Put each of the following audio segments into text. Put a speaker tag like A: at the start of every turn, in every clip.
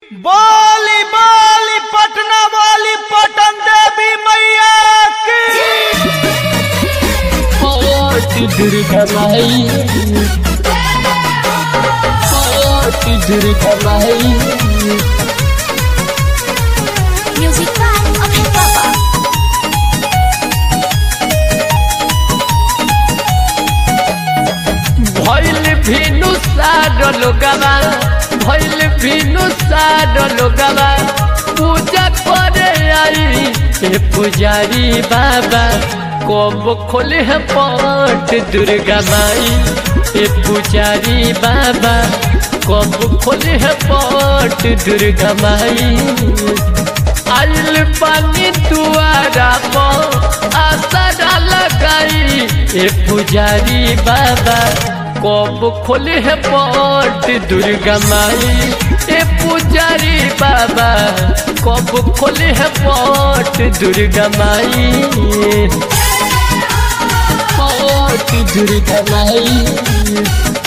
A: बोली बोली पटना वाली पटन देवी मैया की
B: Forte Durgamai Forte Durgamai
C: Music by Abhay Baba.
B: भइल भिनु सार लोगवा भइल भिनु सार लोगवा पूजा करे आई हे पुजारी बाबा कब खोले है पट दुर्गा माई हे पुजारी बाबा कब खोले है पट दुर्गा माई आइल पानी दुआरा पर आसरा लगाई ए पुजारी बाबा कब खोले है पट दुर्गा माई ए पुजारी बाबा कब खोले है पट दुर्गा माई पट दुर्गा माई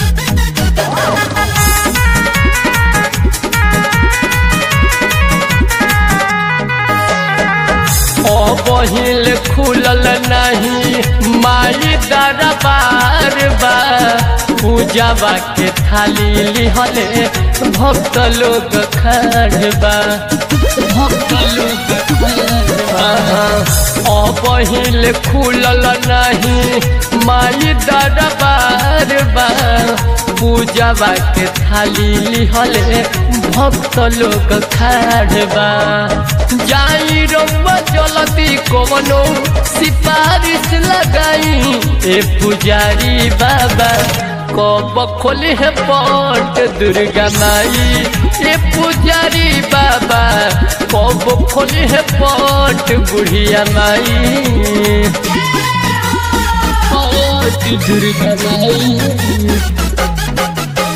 B: ओ बहिल खुलल नहीं माई दरबार बा पूजावा के थाली लिहले भक्त लोग खड़बा भक्त लोग खड़बा ओ बहिल खुलल नहीं माई दरबार बा पूजावा के थाली लिहले भक्त लोग खड़बा जाई रंबा जलती कवनो सिफारिश लगाई ए पुजारी बाबा कब खोले है पट दुर्गा माई ए पुजारी बाबा कब खोले है पट बुढ़िया माई पट दुर्गा माई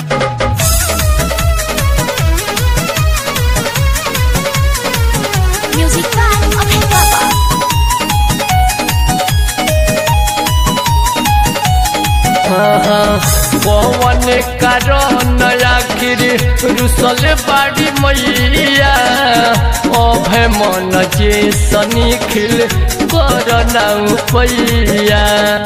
C: Music by Abhay Baba.
B: पवन कारण आखिर रुसल बाड़ी मैया अभय मन जे सनी खिल कर नाउ पैया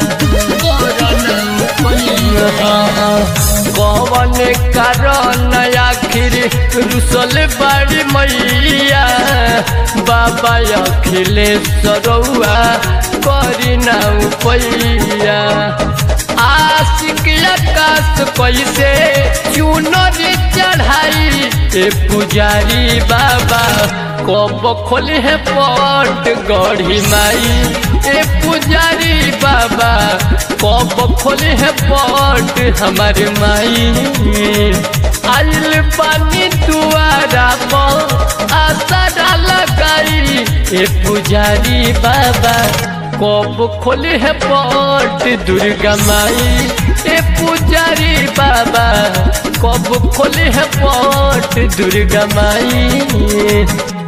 B: पवन कारण आखिर रुसल बाड़ी मैया बाबा अखिलेश्वरौआ करी नाउ पैया आशिक आकाश कैसे चुनरी चढ़ाई ए पुजारी बाबा कब खोले है पट गढ़ी माई ए पुजारी बाबा कब खोले है पट हमारे माई आइल पानी दुआरा पर आसरा लगाई ए पुजारी बाबा कब खोले है पट दुर्गा माई ए पुजारी बाबा कब खोले है पट दुर्गा माई